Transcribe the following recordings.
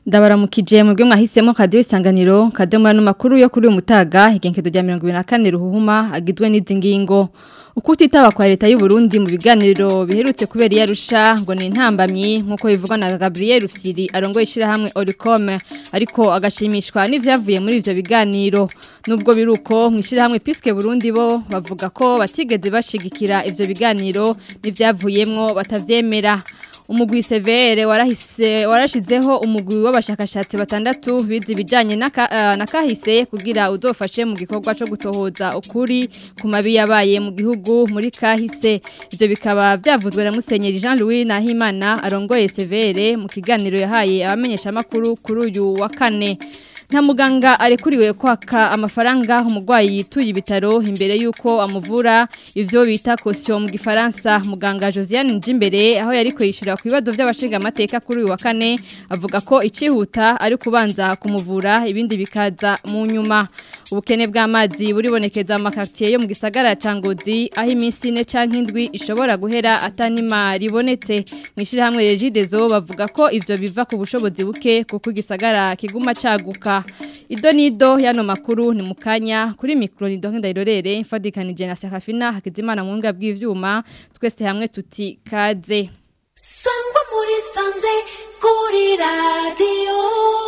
ndabaramukije mu byo mwahisemo kadiyo isanganiro kadiyo muri ano makuru yo kuri uyu mutaga igenkezo rya mirongo ibiri na kane ruhuma agizwe n'izi ngingo uko utitaba kwa leta y'u Burundi mu biganiro biherutse kubera iyarusha ngo ni intambamyi nk'uko bivugwa na Gabriel Rufyiri arongoye ishyirahamwe Oricome ariko agashimishwa n'ivyavuye muri ivyo biganiro nubwo biruko mu ishyirahamwe Piske Burundi bo bavuga ko batigeze bashigikira ivyo biganiro n'ivyavuyemwo batavyemera umugwi severe warahise warashizeho umugwi w'abashakashatsi batandatu bizi bijanye na kahise kugira uzofashe mu gikorwa cyo gutohoza ukuri ku mabi yabaye mu gihugu muri kahise ivyo bikaba byavuzwe na Musenyeri Jean Louis Nahimana arongoye severe mu kiganiro yahaye abamenyesha makuru kuri uyu wa kane nta muganga arekuriwe kwaka amafaranga umurwayi yituye ibitaro imbere y'uko amuvura ivyo bita caution mu gifaransa muganga Josiane Njimbere aho yariko yishura ku bibazo by'abashinga amateka kuri uyu wa kane avuga ko icihuta ari kubanza kumuvura ibindi bikaza mu nyuma ubukene bw'amazi buribonekeza mu makartier yo mu gisagara ca Ngozi aho iminsi ine canke indwi ishobora guhera atanima ribonetse mwishira hamwe Regidezo bavuga ko ivyo biva ku bushobozi buke kuko igisagara kiguma caguka ido nido yano makuru ni mukanya kuri mikro ni donke ndairorere mfadikanije na Serafina Hakizimana mu mbwa bw'ivyuma twese hamwe tuti kaze Sangwa muri sanze kuri radio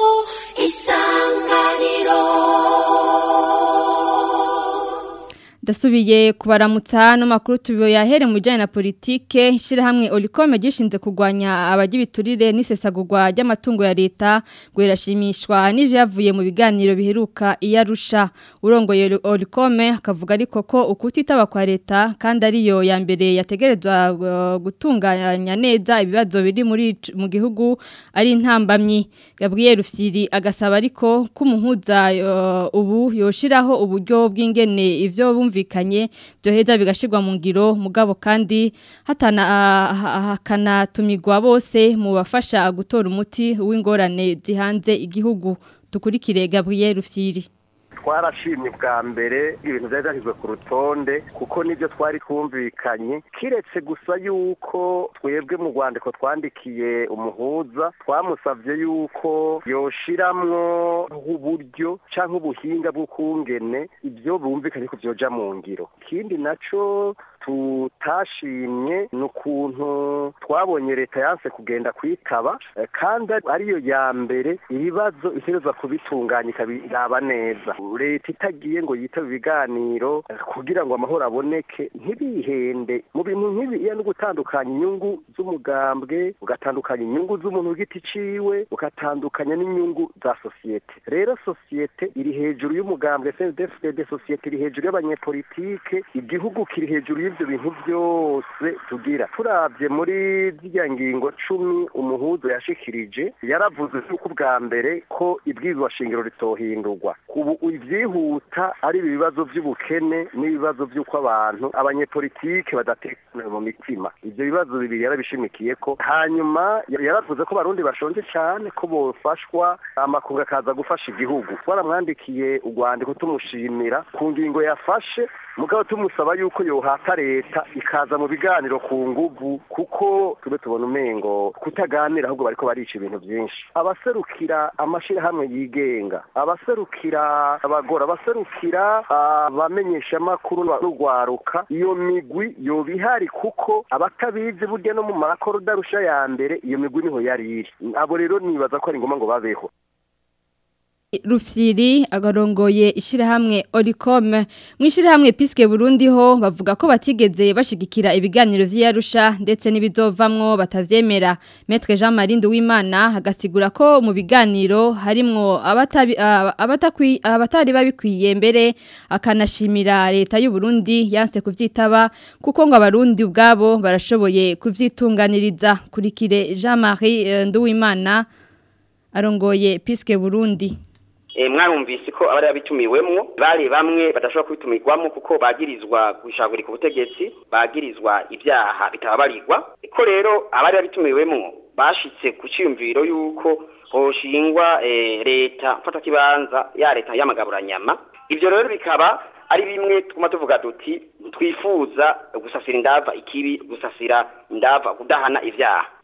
isanganiro Dasubiye kubaramutsa no makuru tubiyo yahere mu bijyanye na politike ishyirahamwe Olicome gishinze kurwanya abagibiturire n'isesagurwa ry'amatungo ya leta ngo irashimishwa n'ibyavuye mu biganiro biheruka iyarusha urongoye Olicome akavuga ariko ko ukutitaba kwa leta kandi ariyo ya mbere yategerezwa gutunganya neza ibibazo biri muri mu gihugu ari intambamyi Gabriel Rufyiri agasaba ariko ko umuhuza ubu yoshiraho uburyo bw'ingene ivyo bumvikanye byoheza bigashirwa mu ngiro mugabo kandi hatana hakanatumirwa bose mu bafasha gutora umuti w'ingorane zihanze igihugu tukurikire Gabriel Rufyiri twarashimye bwa mbere ibintu byari byashyizwe ku rutonde kuko nibyo twari twumvikanye kiretse gusa yuko twebwe mu rwandiko twandikiye umuhuza twamusabye yuko yoshiramwo uburyo cyangwa ubuhinga bw'ukungene ibyo bumvikanye ko byoja mu ngiro ikindi nacyo tutashimye ni ukuntu twabonye leta yanse kugenda kwitaba kandi ariyo ya mbere ibibazo itegerezwa kubitunganya ikabiraba neza leta itagiye ngo yitabe ibiganiro kugira ngo amahoro aboneke ntibihende mu bintu nk'ibi iyo no gutandukanya inyungu z'umugambwe ugatandukanya inyungu z'umuntu w'igiti ciwe ugatandukanya n'inyungu za sosiyete rero sosiyete iri hejuru y'umugambwe CNDD sosiyete iri hejuru y'abanyepolitike igihugu kiri hejuru y'ivyo bintu byose tugira turabye muri zirya ngingo cumi umuhuzo yashikirije yaravuze yuko ubwa mbere ko ibwirizwa shingiro ritohindurwa ubu ivyihuta ari ibibazo by'ubukene n'ibibazo by'uko abantu abanyepolitike badatekana mu mitima ivyo bibazo bibiri yarabishimikiye ko hanyuma yaravuze ko barundi bashonje cyane ko bofashwa amakungu akaza gufasha igihugu twaramwandikiye urwandiko tumushimira ku ngingo yafashe mugabo tumusaba yuko yohata leta ikaza mu biganiro ku nguvu kuko tube tubona umengo kutaganira ahubwo bariko barica ibintu byinshi abaserukira amashirahamwe yigenga abaserukira abagora abaserukira abamenyesha amakuru n'urwaruka iyo migwi yoba ihari kuko abatabizi burya no mu makoro darusha ya mbere iyo migwi niho yari iri abo rero nibaza ko ari ngombwa ngo babeho Rufyiri agarongoye ishirahamwe Oricome mu ishirahamwe Piske Burundi ho bavuga ko batigeze bashigikira ibiganiro vy'Arusha ndetse n'ibizovamwo batavyemera Maître Jean Marie Nduwimana hagasigura ko mu biganiro harimwo abatabi abatakwi abatari babikwiye mbere akanashimira leta y'u Burundi yanse kuvyitaba kuko ngo abarundi ubwabo barashoboye kuvyitunganiriza kurikire Jean Marie Nduwimana arongoye Piske Burundi mwarumvise ko abari babitumiwemwo bari bamwe badashobora kubitumirwamo kuko bagirizwa gushagurika ubutegetsi bagirizwa ibyaha bitababarirwa ko rero abari babitumiwemwo bashitse ku cyumviro yuko hoshingwa leta mfata kibanza ya leta y'amagaburanyama ibyo rero bikaba ari bimwe twuma tuvuga duti twifuza gusasira indava ikibi gusasira indava kudahana ibyaha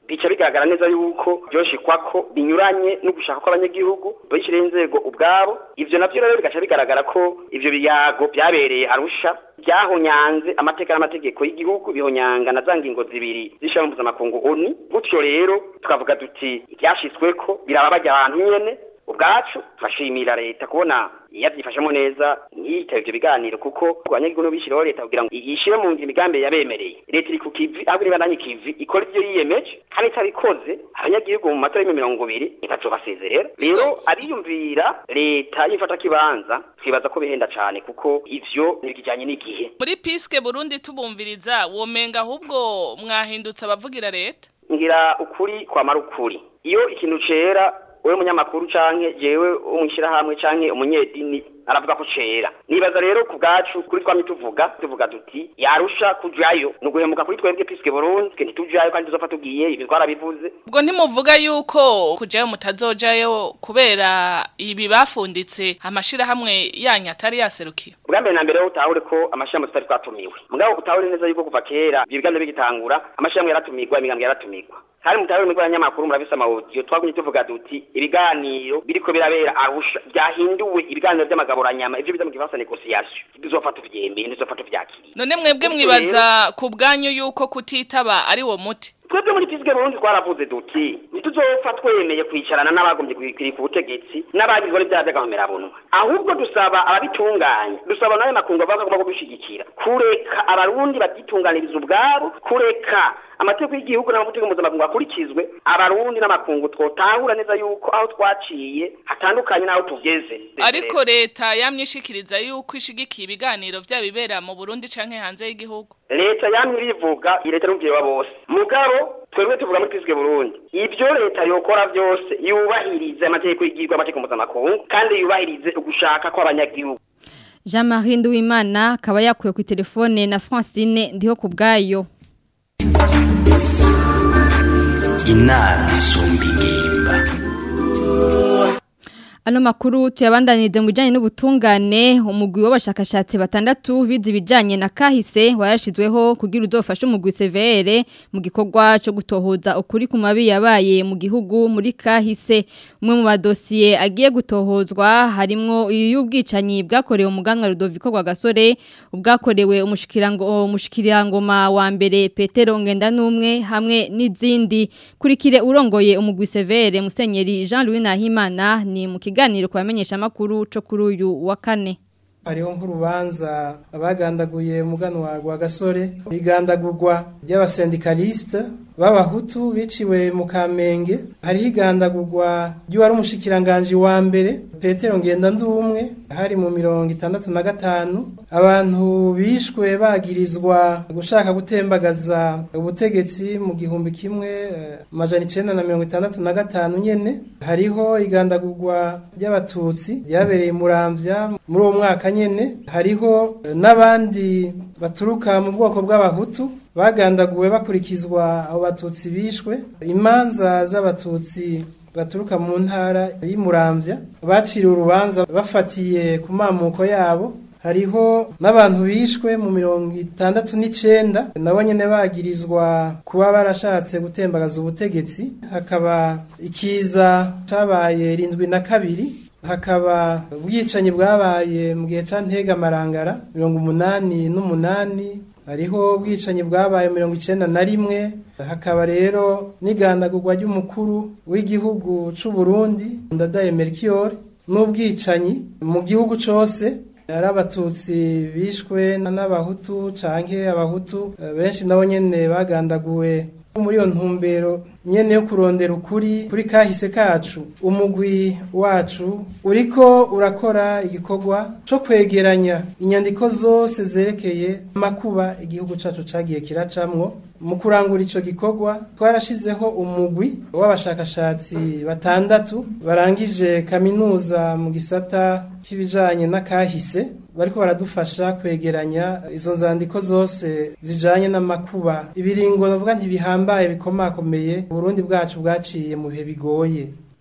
bica bigaragara neza yuko byoshikwa ko binyuranye no gushaka kw'abanyagihugu bishyiriye inzego ubwabo ivyo navyo rero bigaca bigaragara ko ivyo biyago byabereye arusha byahonyanze amateka n'amategeko y'igihugu bihonyanga na za ngingo zibiri z'ishirahamwe mpuzamakungu oni gutyo rero tukavuga duti ibyashitsweko biraba bajya abantu nyene ubwacu turashimira leta kubona yabyifashemo neza ntiyitabe ibyo biganiro kuko abanyagihugu bishyiraho leta kugira ngo yishyire mu ngiro imigambi yabemereye leta iri ku kivi ahubwo niba nanye kivi ikora ibyo yiyemeje kandi itabikoze abanyagihugu mu matora y'ibihumbi mirongo ibiri ntibazobasezerera rero abiyumvira leta y'ifata kibanza twibaza ko bihenda cyane kuko ivyo ntibijyanye n'igihe muri piske burundi tubumviriza womenga ahubwo mwahindutse abavugira leta ngira ukuri kwamara ukuri iyo ikintu cera wewe munyamakuru canke jewe umwishirahamwe canke umunyedini aravuga ko cera nibaza rero ku bwacu kuri twamye tuvuga tuvuga duti yarusha kujayo ni uguhemuka kuri twebwe piske burundi twe ntitujayo kandi tuzofa tugiye ibi twarabivuze ubwo ntimuvuga yuko kujayo mutazojayo kubera ibi bafunditse amashirahamwe yanyu atari yaserukiye bwa mbere na mbere ho utahure ko amashirahamwe tutari twatumiwe mugabo utahure neza yuko kuva kera ibyo biganiro bigitangura amashirahamwe yaratumirwa imigambwe yaratumirwa kandi mutahure mwebwe abanyamakuru murabise amawodiyo twagumye tuvuga duti ibiganiro biriko birabera arusha byahinduwe ibiganiro by'amagaburanyama ivyo biza mu gifaransa negociation tuzofa tuvyemeye tuzofa tuvyakiriye none mwebwe mwibaza ku bwanyu yuko kutitaba ari wo muti twebwe muri fisike burundi twaravuze duti ntituzopfa twemeye kwicarana n'abagombye kwikiri ku butegetsi n'abagizwe n'ibyaha by'agahomerabunwa ahubwo dusaba ababitunganya dusaba nayo makungu avuga ko bagomba kubishigikira kureka abarundi babyitunganiriza ubwabo kureka amategeko y'igihugu n'amategeko mpuzamakungu akurikizwe abarundi n'amakungu twotahura neza yuko aho twaciye hatandukanye n'aho tugeze ariko leta yamyishikiriza yuko ishigikiye ibiganiro byabibera mu burundi canke hanze y'igihugu leta yamye irivuga iyi leta n'umuvyeyi wa bose mugabo twebwe tuvuga muri pisike burundi ibyo leta yokora byose yubahirize amategeko y'igihugu amategeko mpuzamakungu kandi yubahirize ugushaka kw'abanyagihugu jean marie nduwimana akaba yakuye ku telefone na francine ndiho ku bwayo inama isumba ingimba Ano makuru tuyabandanirize mu bijanye n'ubutungane umugwi w'abashakashatsi batandatu bize ibijanye na kahise warashizweho kugira uzofashe umugwi CVR mu gikorwa cyo gutohoza ukuri ku mabi yabaye mu gihugu muri kahise umwe mu badosiye agiye gutohozwa harimwo y'ubwicanyi bwakorewe umuganwa Rudoviko kwa gasore ubwakorewe umushikirango umushikirangoma wa mbere Petero ngenda numwe hamwe n'izindi kurikire urongoye umugwi CVR Musenyeri Jean Louis Nahimana ni mu kiganiro kubamenyesha amakuru cyo kuri uyu wa kane hariho nk'urubanza abagandaguye umuganwa wa gasore igandagurwa ry'abasendikaliste b'abahutu biciwe mu kamenge hariho igandagurwa ry'uwari umushikiranganji wa mbere petero ngenda ndumwe hari mu mirongo itandatu na gatanu abantu bishwe bagirizwa gushaka gutembagaza ubutegetsi mu gihumbi kimwe amajana icenda na mirongo itandatu na gatanu nyene hariho igandagurwa ry'abatutsi ryabereye muramvya muri uwo mwaka nyene hariho n'abandi baturuka mu bwoko bw'abahutu bagandaguwe bakurikizwa abo batutsi bishwe imanza z'abatutsi baturuka mu ntara y'imurambya baciriwe urubanza bafatiye ku mamuko yabo hariho n'abantu bishwe mu mirongo itandatu n'icenda nabo nyene bagirizwa kuba barashatse gutembagaza ubutegetsi hakaba ikiza cabaye rindwi na kabiri hakaba ubwicanyi bwabaye mu gihe ca ntegamarangara mirongo umunani n'umunani hariho ubwicanyi bwabaye mirongo icenda na rimwe hakaba rero n'igandagurwa ry'umukuru w'igihugu c'u Burundi ndadaye Melchior n'ubwicanyi mu gihugu cose ari abatutsi bishwe n'abahutu canke abahutu benshi nabo nyene bagandaguwe muri iyo ntumbero nyene yo kurondera ukuri kuri kahise kacu umugwi wacu uriko urakora igikorwa co kwegeranya inyandiko zose zerekeye amakuba igihugu cacu cagiye kiracamwo mu kurangura ico gikorwa twarashizeho umugwi w'abashakashatsi batandatu barangije kaminuza mu gisata c'ibijanye n'akahise bariko baradufasha kwegeranya izo nzandiko zose zijanye n'amakuba ibiringo navuga ntibihambaye bikomakomeye Burundi bwacu bwaciye mu bihe bigoye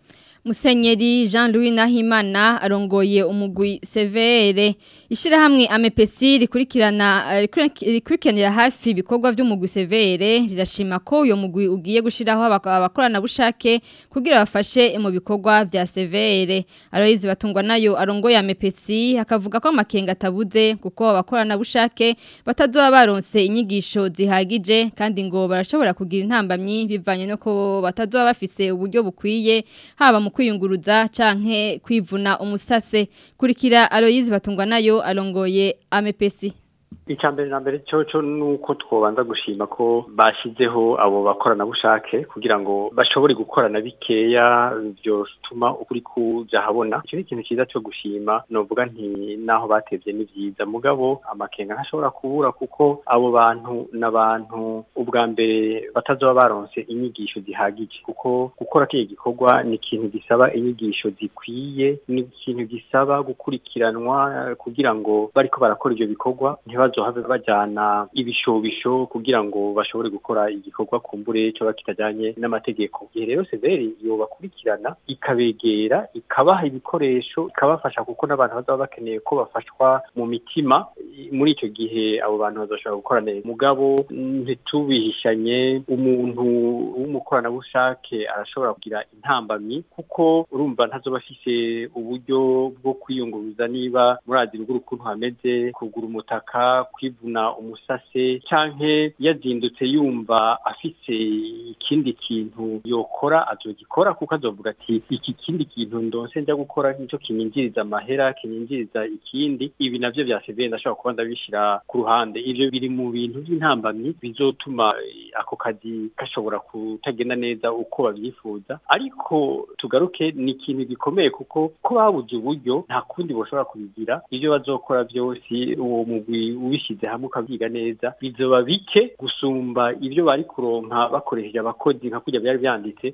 Musenyeri Jean-Louis Nahimana arongoye umugwi severe ishirahamwe amepesi rikurikirana rikurikiranira hafi ibikorwa by'umugwi severe rirashima ko uyo mugwi ugiye gushiraho abakorana bushake kugira bafashe mu bikorwa vya severe aroyizi batungwa nayo arongoye amepesi akavuga ko amakenga atabuze kuko abakorana bushake batazoba baronse inyigisho zihagije kandi ngo barashobora kugira intambamyi bivanye no ko batazoba bafise uburyo bukwiye haba mu kwiyunguruza canke kwivuna umusase kurikira Aloyizi batungwa nayo alongoye amepesi icya mbere na mbere cyo ni uko twobanza gushima ko bashyizeho abo bakoranabushake kugira ngo bashobore gukorana bikeya byotuma ukuri kujya habona icyo ni ikintu cyiza cyo gushima novuga nti naho batebye ni byiza mugabo amakenga ntashobora kubura kuko abo bantu n'abantu ubwa mbere batazoba baronse inyigisho zihagije kuko gukora k'iyo gikorwa ni ikintu gisaba inyigisho zikwiye ni ikintu gisaba gukurikiranwa kugira ngo bariko barakora ibyo bikorwa ntibazohave bajyana ibishobisho kugira ngo bashobore gukora igikorwa kumbure cyo kitajyanye n'amategeko igihe rero severi yobakurikirana ikabegera ikabaha ibikoresho ikabafasha kuko n'abantu bazaba bakeneye ko bafashwa mu mitima muri icyo gihe abo bantu bazashobora gukora neza mugabo ntitubihishanye umuntu w'umukoranabushake arashobora kugira intambamyi kuko urumva ntazoba afise uburyo bwo kwiyunguruza niba murazi urugo ukuntu hameze kugura umutaka kwivuna umusase canke yazindutse yumva afise ikindi kintu yokora azogikora kuko azovuga ati iki kindi kintu ndonse njya gukora nico kinyinjiriza amahera kinyinjiriza ikindi ibi navyo vya severe ndashobora kuba ndabishira ku ruhande ivyo biri mu bintu by'intambamyi bizotuma ako kazi gashobora kutagenda neza uko babyifuza ariko tugaruke ni ikintu gikomeye kuko ko babuze uburyo nta kundi boshobora kubigira ivyo bazokora byose uwo mugwi ubishyize hamwe ukabyiga neza bizoba bike gusumba ibyo bari kuronka bakoresheje abakozi nka kujya byari byanditse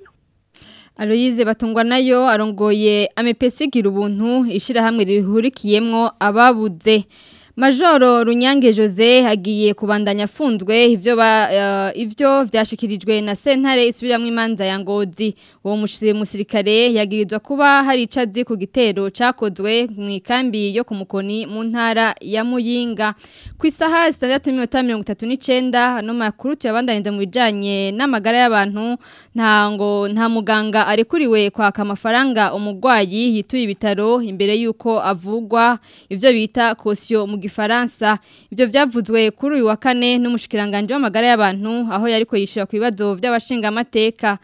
Aloyize batungwa nayo arongoye amepesi gira ubuntu ishirahamwe rihurikiyemwo ababuze Majoro Runyange Jose hagiye kubandanya afunzwe ivyo ba uh, ivyo vyashikirijwe na sentare isubiramwe imanza ya Ngozi uwo musirikare yagirizwa kuba hari icazi ku gitero cakozwe mu ikambi yo kumukoni mu ntara ya Muyinga ku isaha 6:39 hano makuru tuyabandaniza mu bijanye n'amagara y'abantu nta ngo nta muganga arekuriwe kwaka amafaranga umugwayi yituye ibitaro imbere yuko avugwa ivyo bita caution mu gifaransa ibyo byavuzwe kuri uyu wa kane n'umushikiranganje w'amagara y'abantu aho yariko yishura ku bibazo by'abashinga amateka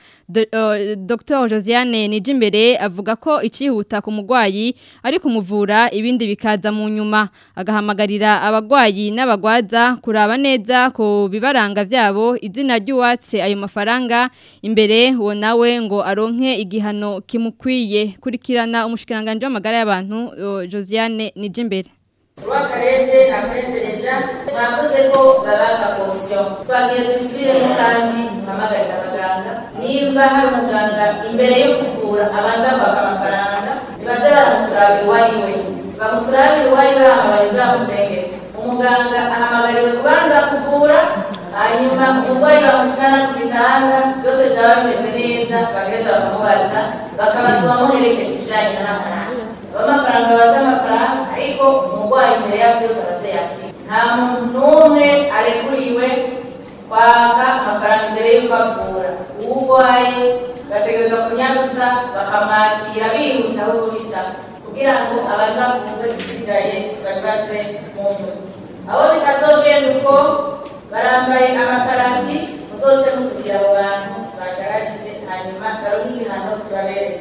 Dr Josiane Nijimbere avuga ko icihuta ku mugwayi ari kumuvura ibindi bikaza mu nyuma agahamagarira abagwayi n'abagwaza kuraba neza ko bibaranga vyabo izina ry'uwatse ayo mafaranga imbere uwo nawe ngo aronke igihano kimukwiye kurikirana umushikiranganje w'amagara y'abantu Josiane Nijimbere w'akarere akoreshereje mwavuze ko babaga posiyo twagiye tuziremo kandi mpamagarira abaganga nimba hari umuganga imbere yo kuvura abanza kwaka amafaranga nibaze baramuturabira uwariwe bamuturabira uwariwe hamabaye zamushengetse umuganga ahamagariwe kubanza kuvura hanyuma umurwayi bamushyira ku gitanda byose byaba bimeze neza bagaheza bakamubaza bakabaza bamuherekeje ibijyanye n'amafaranga b'amafaranga baza amafaranga ariko umurwayi imbere ya byose arateyakira nta muntu n'umwe arekuriwe kwaka amafaranga imbere y'uko avura uwo urwaye bategereza kunyarutsa bakamwakira bihuta aho bica kugira ngo abazavurwe isigaye babibaze mu nyuma abo bitazogenda uko barambaye amakarati muzoce mutubwira abo bantu bagaragije hanyuma baronke ibihano bibabereye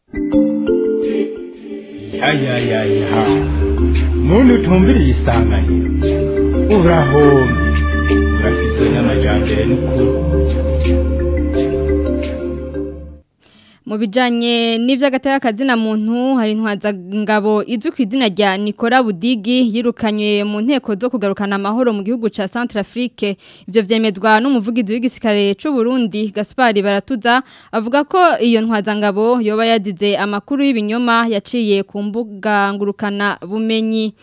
yayayayaha muntu utumviriye isanganiro urahombye urafite n'amajyambere n'ukuri mu bijyanye n'iby'agateka kazina muntu hari intwazangabo izwi ku izina rya Nicola Budigi yirukanywe mu nteko zo kugarukana amahoro mu gihugu cya Centrafrique ibyo byemezwa n'umuvugizi w'igisirikare cy'u Burundi Gaspard Baratuza avuga ko iyo ntwazangabo yoba yagize amakuru y'ibinyoma yaciye ku mbuga ngurukana bumenyi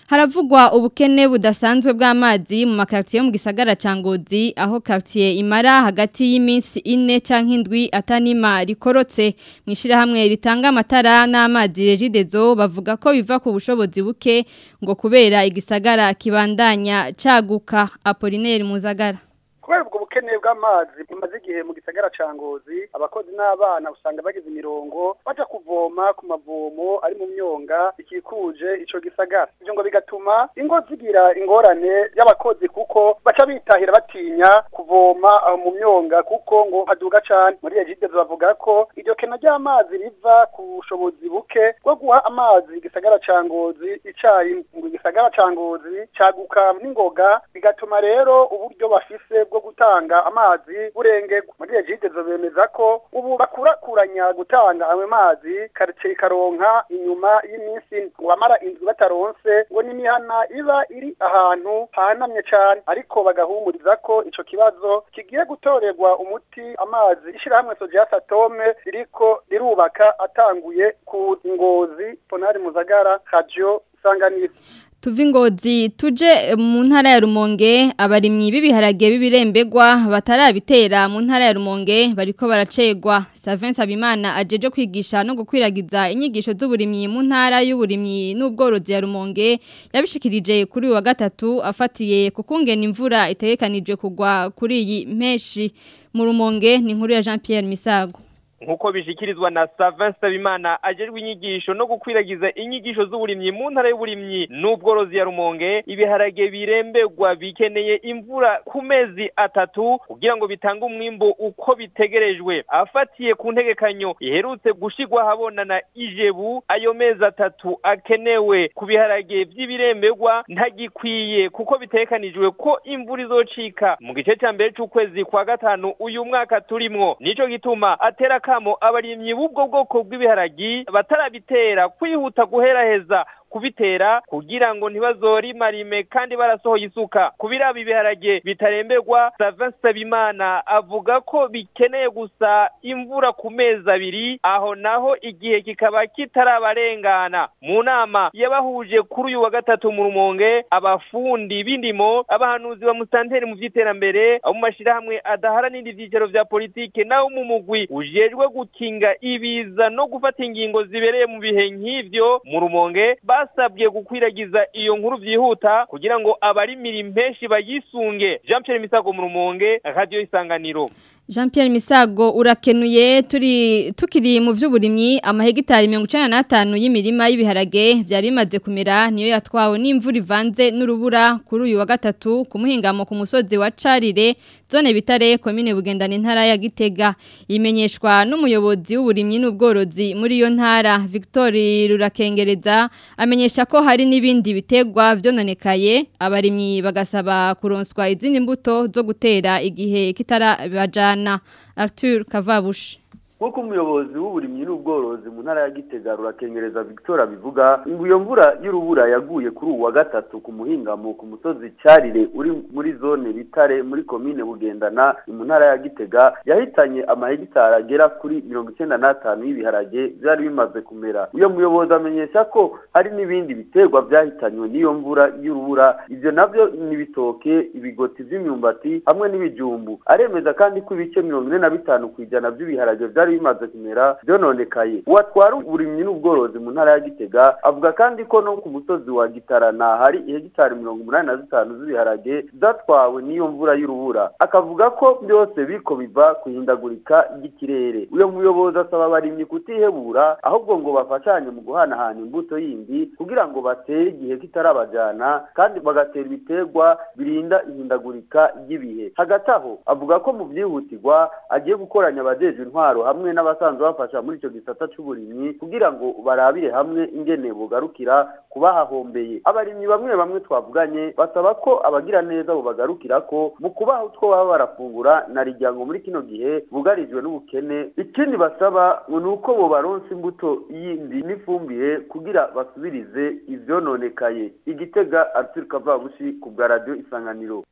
Haravugwa ubukene budasanzwe bw'amazi mu makartier yo mu gisagara ca Ngozi aho quartier imara hagati y'iminsi ine canke indwi atanima rikorotse mwishira hamwe ritanga amatara n'amazi regidezo bavuga ko biva ku bushobozi buke ngo kubera igisagara kibandanya caguka Apollinaire Muzagara kubera ubwo bukene bw'amazi bumaze igihe mu gisagara ca ngozi abakozi n'abana usanga bagize imirongo baja kuvoma ku mavomo ari mu myonga ikikuje ico gisagara ivyo ngo bigatuma ingo zigira ingorane y'abakozi kuko baca bitahira batinya kuvoma aho mu myonga kuko ngo haduga cane muri egidezo bavuga ko iryo kena ry'amazi riva ku bushobozi buke bwo guha amazi igisagara ca ngozi icayi ngo igisagara ca ngozi caguka n'ingoga bigatuma rero uburyo bafise bwo gutanga amazi burengerwa muri egidezo bemeza ko ubu bakurakuranya gutanga ayo mazi karitsiye ikaronka inyuma y'iminsi ngo bamara inzu bataronse ngo n'imihana iba iri ahantu hahanamye cane ariko bagahumuriza ko ico kibazo kigiye gutorerwa umuti amazi ishirahamwe Sojias Atome ririko rirubaka atanguye ku ngozi Ponari Muzagara Radio Sanganiro Tuvi ngozi tuje mu ntara ya Rumonge abarimyi b'ibiharage b'ibirembegwa batarabitera mu ntara ya Rumonge bariko baracegwa Savin Sabimana ajeje kwigisha no gukwiragiza inyigisho z'uburimyi mu ntara y'uburimyi n'ubworozi ya Rumonge yabishikirije kuri uyu wa gatatu afatiye kukungena imvura itegekanije kugwa kuri iyi mpeshi mu Rumonge ni inkuru ya Jean Pierre Misago nkuko bishikirizwa na Savin Sabimana ajejwe inyigisho no gukwiragiza inyigisho z'uburimyi mu ntara y'uburimyi n'ubworozi ya Rumonge ibiharage birembegwa bikeneye imvura ku mezi atatu kugira ngo bitange umwimbo uko bitegerejwe afatiye ku ntegekanyo iherutse gushigwa habona na Ijebu ayo mezi atatu akenewe ku biharage by'ibirembegwa ntagikwiye kuko bitekanijwe ko imvura izocika mu gice cya mbere c'ukwezi kwa gatanu uyu mwaka turimwo nico gituma atera kamo abarimyi b'ubwo bwoko bw'ibiharagi batarabitera kwihuta guheraheza kubitera kugira ngo ntibazorimarime kandi barasohoye isuka kubiraba ibiharage bitaremberwa Savin Sabimana avuga ko bikeneye gusa imvura ku mezi abiri aho naho igihe kikaba kitarabarengana mu nama yabahuje kuri uyu wa gatatu mu rumonge abafundi b'indimo abahanuzi ba musanteri mu vy'iterambere abo mu mashirahamwe adaharanira ivyicaro vya politike naho mu mugwi ujejwe gukinga ibiza no gufata ingingo zibereye mu bihe nk'ivyo mu rumonge basabwe gukwiragiza iyo nkuru vyihuta kugira ngo abarimira impeshi bayisunge Jean Pierre Misago mu rumonge radio isanganiro Jean Pierre Misago urakenuye turi tukiri mu vy'uburimyi amahegitari 95 y'imirima y'ibiharage byari bimaze kumera niyo yatwawe n'imvura ivanze n'urubura kuri uyu wa gatatu ku muhingamo ku musozi wa Carire zone bitare komine bugendana intara ya Gitega imenyeshwa n'umuyobozi w'uburimyi n'ubworozi muri iyo ntara Victor Rurakengereza amenyesha ko hari n'ibindi bitegwa vyononekaye abarimyi bagasaba kuronswa izindi mbuto zo gutera igihe kitarabajana Arthur Kavabushi nk'uko umuyobozi w'uburimyi n'ubworozi mu ntara ya gitega rurakengereza victoire abivuga ngo iyo mvura y'urubura yaguye kuri uwa gatatu ku muhingamo ku musozi cyarire uri muri zone bitare muri komine bugendana mu ntara ya gitega yahitanye amahegitari agera kuri mirongo icyenda n'atanu y'ibiharage byari bimaze kumera uyo muyobozi amenyesha ko hari n'ibindi biterwa byahitanywe n'iyo mvura y'urubura ibyo nabyo ni ibitoke ibigoti by'imyumbati hamwe n'ibijumbu aremeza kandi ko ibice mirongo ine na bitanu ku ijana by'ibiharage byari bimaze kumera byononekaye uwatwara uburimyi n'ubworozi mu ntara ya gitega avuga kandi ko no ku musozi wa gitarana hari ihegitari mirongo umunani na zitanu z'ibiharage zatwawe n'iyo mvura y'urubura akavuga ko byose biko biva ku ihindagurika ry'ikirere uyo muyobozi asaba abarimyi kutihebura ahubwo ngo bafashanye mu guhanahana imbuto yindi kugira ngo batere igihe kitarabajana kandi bagatera ibiterwa birinda ihindagurika ry'ibihe hagati aho avuga ko mu byihutirwa agiye gukoranya abajejwe intwaro hamwe n'abasanzwe bafasha muri icyo gisata cy'uburimyi kugira ngo barabire hamwe ingene bugarukira kubahahombeye abarimyi bamwe bamwe twavuganye basaba ko abagira neza bubagarukira ko mu kubaha utwo baba barafungura na rijyango muri kino gihe bugarijwe n'ubukene ikindi basaba ngo ni uko bo baronsa imbuto yindi n'ifumbire kugira basubirize ivyononekaye igitega Arthur Kavabushi ku bwa radio isanganiro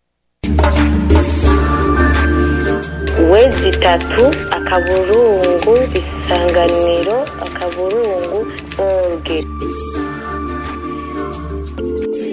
wezi itatu akaburungu isanganiro akaburungu orge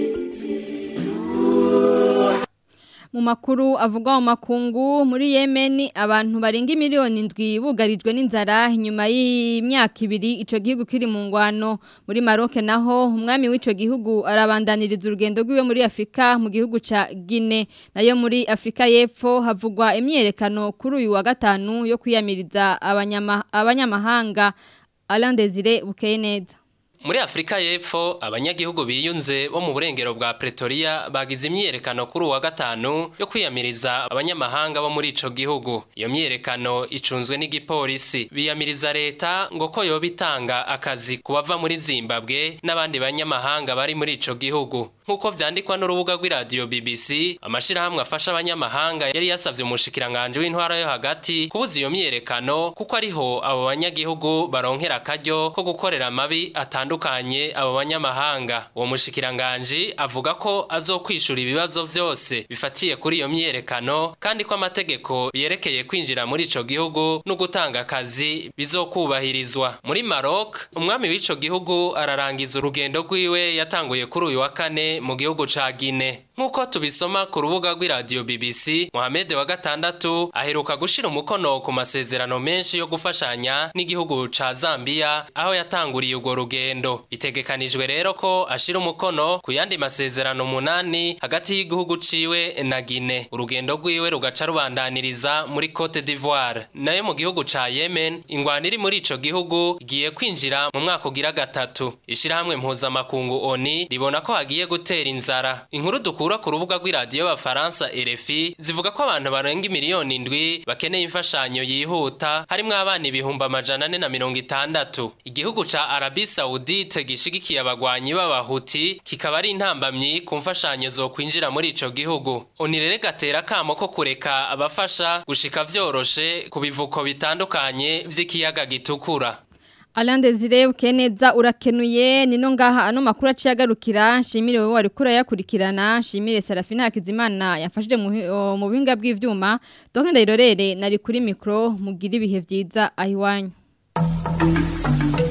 Mu makuru avugwa mu makungu muri Yemen abantu barenga miliyoni ndwi bugarijwe n'inzara nyuma y'imyaka ibiri ico gihugu kiri mu ngwano muri Maroc naho umwami w'ico gihugu arabandaniriza urugendo rwiwe muri Afrika mu gihugu ca Guinea nayo muri Afrika y'Epfo havugwa imyerekano kuri uyu wa gatanu yo kwiyamiriza abanyama abanyamahanga Alain Desire Bukeyeneza Muri Afrika y'Epfo abanyagihugu biyunze bo mu burengero bwa Pretoria bagize imyerekano kuri uwa gatanu yo kwiyamiriza abanyamahanga bo muri ico gihugu. Iyo myerekano icunzwe n'igipolisi. Biyamiriza leta ngo ko yoba itanga akazi ku bava muri Zimbabwe n'abandi banyamahanga bari muri ico gihugu. Nkuko vyandikwa n'urubuga rw'iradio BBC, amashirahamwe afasha abanyamahanga yari yasavye umushikiranganje w'intwara yo hagati kubuza iyo myerekano kuko ariho abo banyagihugu baronkera akaryo ko gukorera amabi atandukanye abo banyamahanga. Uwo mushikiranganje avuga ko azokwishura ibibazo vyose bifatiye kuri iyo myerekano kandi ko amategeko yerekeye kwinjira muri ico gihugu no gutanga akazi bizokubahirizwa. Muri Maroc, umwami w'ico gihugu ararangiza urugendo rwiwe yatanguye kuri uyu wa kane mu gihugu ca Guinea. Nkuko tubisoma ku rubuga rw'iradio BBC, Mohamed wa gatandatu aheruka gushira umukono ku masezerano menshi yo gufashanya n'igihugu ca Zambia aho yatanguriye urwo rugendo. Bitegekanijwe rero ko ashira umukono ku yandi masezerano munani hagati y'igihugu ciwe na Guinea. Urugendo rwiwe rugaca rubandaniriza muri Cote d'Ivoire. Nayo mu gihugu ca Yemen, ingwano iri muri ico gihugu igiye kwinjira mu mwaka ugira gatatu. Ishirahamwe mpuzamakungu ONU ribona ko hagiye gutera inzara. Inkuru dukura ku rubuga rw'iradiyo y'abafaransa RFI zivuga ko abantu barenga imiliyoni indwi bakeneye imfashanyo yihuta harimwo abana ibihumbi amajana ane na mirongo itandatu. Igihugu ca Arabie Saoudite gishigikiye abagwanyi b'abahuti kikaba ari intambamyi ku mfashanyo zo kwinjira muri ico gihugu. Onirere gatera kamo ko kureka abafasha gushika vyoroshe ku bivuko bitandukanye vy'ikiyaga gitukura. Alain Desire Bukeneza urakenuye nino ngaha ano makuru aciyagarukira shimire wowe wari kura yakurikirana shimire Serafina Hakizimana yafashije mu mu buhinga bw'ivyuma donc ndayirorere nari kuri micro mugira ibihe vyiza ahiwanyu